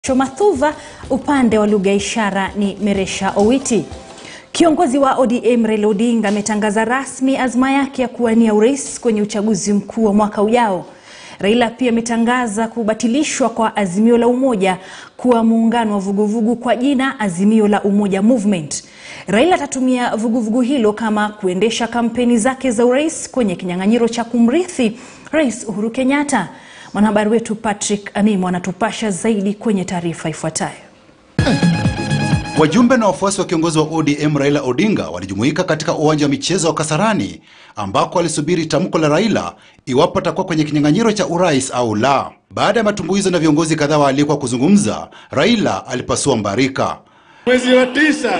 Shomathuva, upande wa lugha ya ishara ni Meresha Owiti. Kiongozi wa ODM Raila Odinga ametangaza rasmi azma yake ya kuwania urais kwenye uchaguzi mkuu wa mwaka ujao. Raila pia ametangaza kubatilishwa kwa Azimio la Umoja kuwa muungano wa vuguvugu kwa jina Azimio la Umoja Movement. Raila atatumia vuguvugu hilo kama kuendesha kampeni zake za urais kwenye kinyang'anyiro cha kumrithi Rais Uhuru Kenyatta. Mwanahabari wetu Patrick Amimo anatupasha zaidi kwenye taarifa ifuatayo. Wajumbe na wafuasi wa kiongozi wa ODM Raila Odinga walijumuika katika uwanja wa michezo wa Kasarani ambako walisubiri tamko la Raila iwapo atakuwa kwenye kinyang'anyiro cha urais au la. Baada ya matumbuizo na viongozi kadhaa waalikwa kuzungumza, Raila alipasua mbarika. Mwezi wa tisa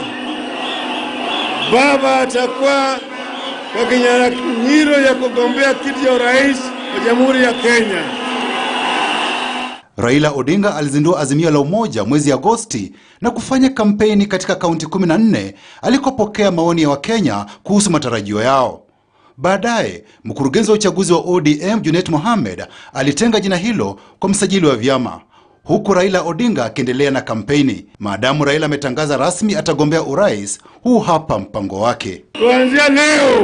baba atakuwa kwa kinyang'anyiro ya kugombea kiti cha urais wa Jamhuri ya Kenya. Raila Odinga alizindua Azimio la Umoja mwezi Agosti na kufanya kampeni katika kaunti 14 alikopokea maoni ya Wakenya kuhusu matarajio yao. Baadaye, mkurugenzi wa uchaguzi wa ODM Junet Mohamed alitenga jina hilo kwa msajili wa vyama, huku Raila Odinga akiendelea na kampeni. Maadamu Raila ametangaza rasmi atagombea urais, huu hapa mpango wake. Kuanzia leo,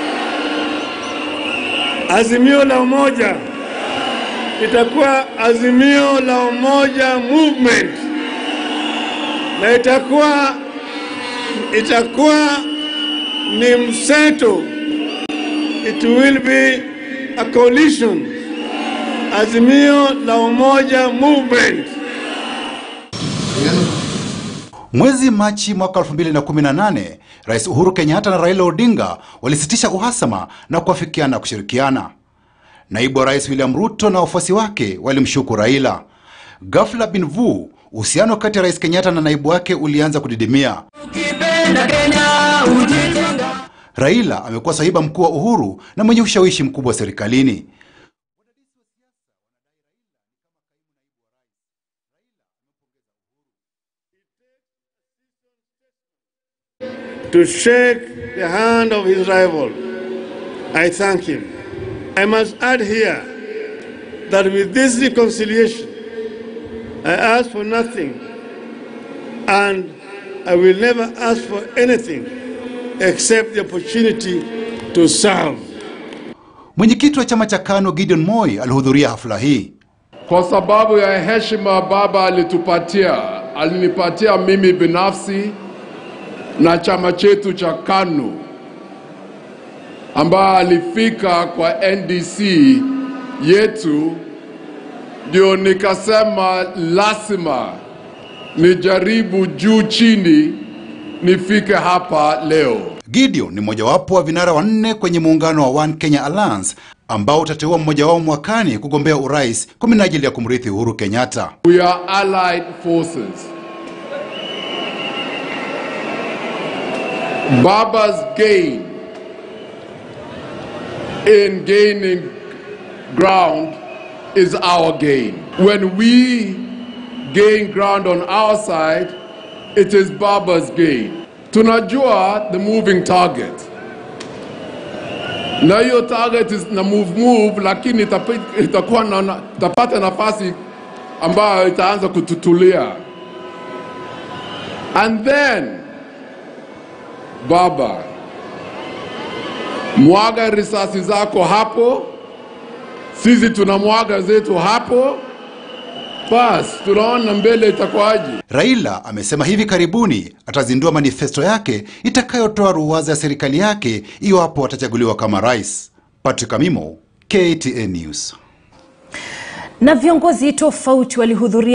Azimio la Umoja itakuwa Azimio la Umoja Movement na itakuwa itakuwa ni mseto, it will be a coalition, Azimio la Umoja Movement. Mwezi Machi mwaka 2018, Rais Uhuru Kenyatta na Raila Odinga walisitisha uhasama na kuafikiana kushirikiana. Naibu wa Rais William Ruto na wafuasi wake walimshuku Raila. Ghafla bin vu, uhusiano kati ya Rais Kenyatta na naibu wake ulianza kudidimia. Raila amekuwa sahiba mkuu wa Uhuru na mwenye ushawishi mkubwa serikalini. to shake the hand of his rival. I thank him. I must add here that with this reconciliation, I ask for nothing and I will never ask for anything except the opportunity to serve. Mwenyekiti wa chama cha KANU Gideon Moi alihudhuria hafla hii. Kwa sababu ya heshima baba alitupatia, alinipatia mimi binafsi na chama chetu cha KANU ambaye alifika kwa NDC yetu, ndio nikasema lazima nijaribu juu chini nifike hapa leo. Gideon ni mmojawapo wa vinara wanne kwenye muungano wa One Kenya Alliance ambao utateua mmoja wao mwakani kugombea urais kwa minajili ya kumrithi Uhuru Kenyatta. We are allied forces. Baba's gain in gaining ground is our gain. When we gain ground on our side, it is Baba's gain. Tunajua the moving target. Na hiyo target is na move move, lakini itapi- itakuwa na, na, itapata nafasi ambayo itaanza kututulia. And then Baba, mwaga risasi zako hapo, sisi tunamwaga zetu hapo, basi tunaona mbele itakuwaje. Raila amesema hivi karibuni atazindua manifesto yake itakayotoa ruwaza ya serikali yake iwapo atachaguliwa kama rais. Patrick Amimo, KTN News. Na viongozi tofauti walihudhuria